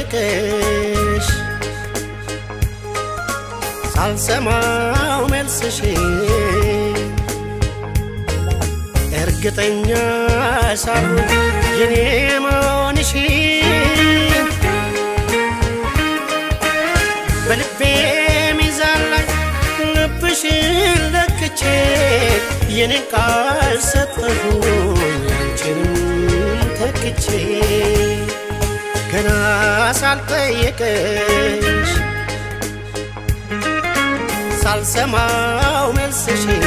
ሳልጠይቅሽ ሳልሰማው መልስሽን እርግጠኛ ሳልሆን የኔ መሆንሽን በልቤ ሚዛን ላይ ልብሽን ለክቼ የኔን ቃል ሰጠሁኝ አንቺንም ተክቼ ገና ሳልጠየቅሽ ሳልሰማው መልስሽን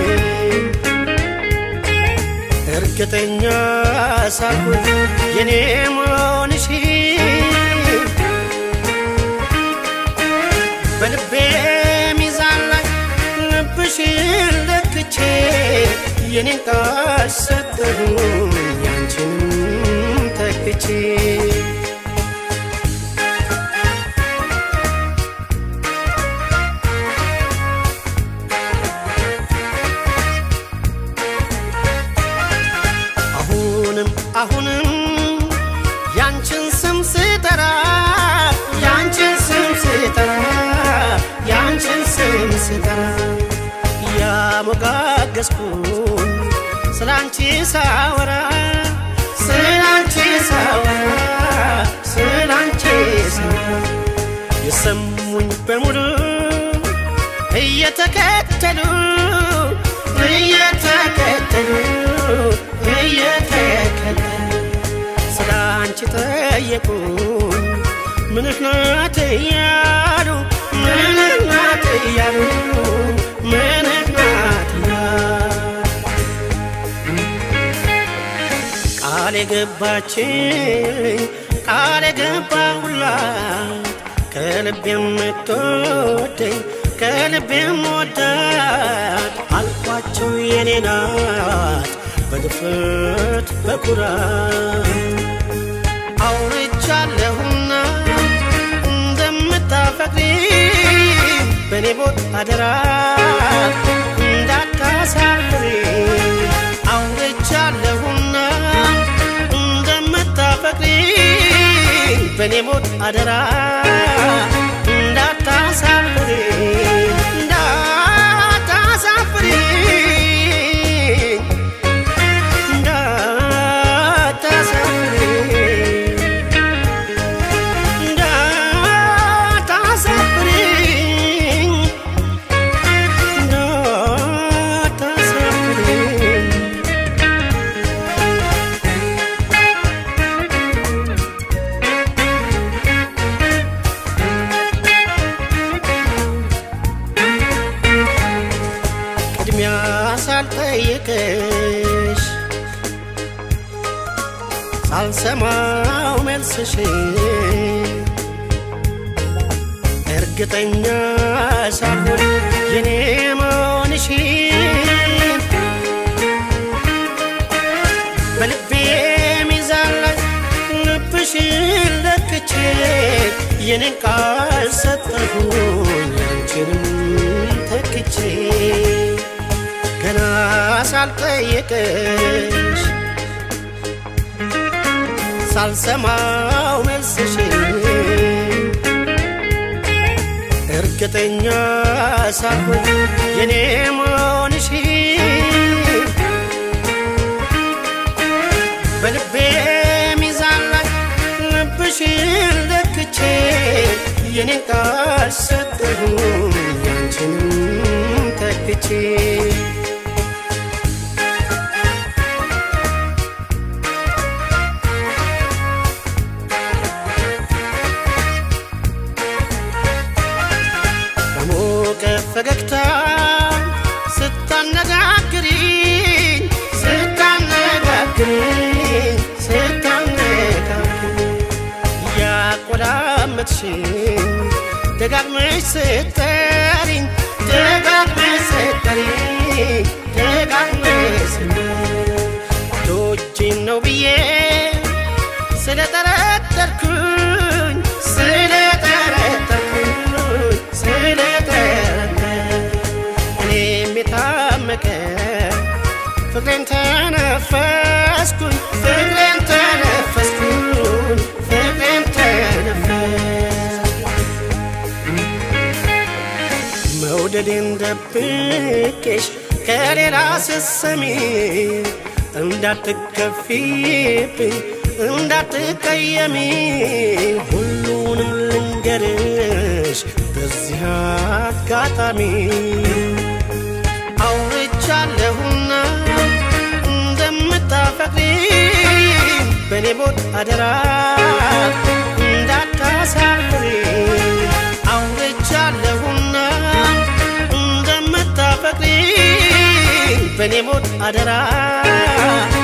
እርግጠኛ ሳልሆን የኔ መሆንሽን በልቤ ሚዛን ላይ ልብሽን ለክቼ የኔን ቃል ሰጠሁኝ ያንቺንም ተክቼ አሁንም አሁንም ያንቺን ስም ስጠራ ያንቺን ስም ስጠራ ያንቺን ስም ስጠራ ያሞጋገስኩኝ ስላንቺ ሳወራ ስላንቺ ሳወራ ስላንቺ ሳወራ የሰሙኝ በሙሉ እየተከተሉ እየተከተሉ እየተከተሉ ስለ አንቺ ጠየቁኝ ምንሽ ናት እያሉ ምንሽ ናት እያሉ ምንሽ ናት እያሉ ቃል የገባችኝ ቃል የገባሁላት ከልብ የምትወደኝ ከልብ የምወዳት አልኳቸው የኔ ናት በድፍረት በኩራት አውርቻለሁና እንደምታፈቅሪ በእኔ ቦት አደራ እንዳታሳፍሪ አውርቻለሁና እንደምታፈቅሪ በእኔ ሞት አደራ እንዳታሳፍሪ እንዳታሳፍሪ ቅድሚያ ሳልጠይቅሽ ሳልሰማው መልስሽን እርግጠኛ ሳልሆን የኔ መሆንሽን በልቤ ሚዛን ላይ ልብሽን ለክቼ የኔን ቃል ሰጠሁኝ አንቺንም ተክቼ ገና ሳልጠየቅሽ ሳልሰማው መልስሽን እርግጠኛ ሳልሆን የኔ መሆንሽን በልቤ ሚዛን ላይ ልብሽን ለክቼ የኔን ቃል ሰጠሁኝ ያንቺንም ተክቼ በሞቀ ፈገግታ ስታነጋግሪኝ ስታነጋግሪኝ ስታነጋግሪኝ ያቆላመጥሽኝ ደጋግመሽ ስጠሪኝ ደጋግመሽ ስጠሪኝ ደጋግመሽ ስጠሪኝ ቶጂን ነው ብዬ ስለጠረጠርኩኝ ስለጠረጠርኩኝ ስለጠረጠርኩኝ እኔም የታመቀ ፍቅሬን ተነፈስኩኝ ፍቅሬን ተነፈስኩኝ ፍቅሬን ተነፈስኩኝ መውደዴን ደብቄሽ ከሌላ ስሰሚ እንዳትከፊብኝ እንዳትቀየሚ ሁሉንም ልንገርሽ በዚህ አጋጣሚ አውርቻለሁና እንደምታፈቅሪ በኔ ሞት አደራ እንዳታሳፍሪ አውርቻለሁና እንደምታፈቅሪ በኔ ሞት አደራ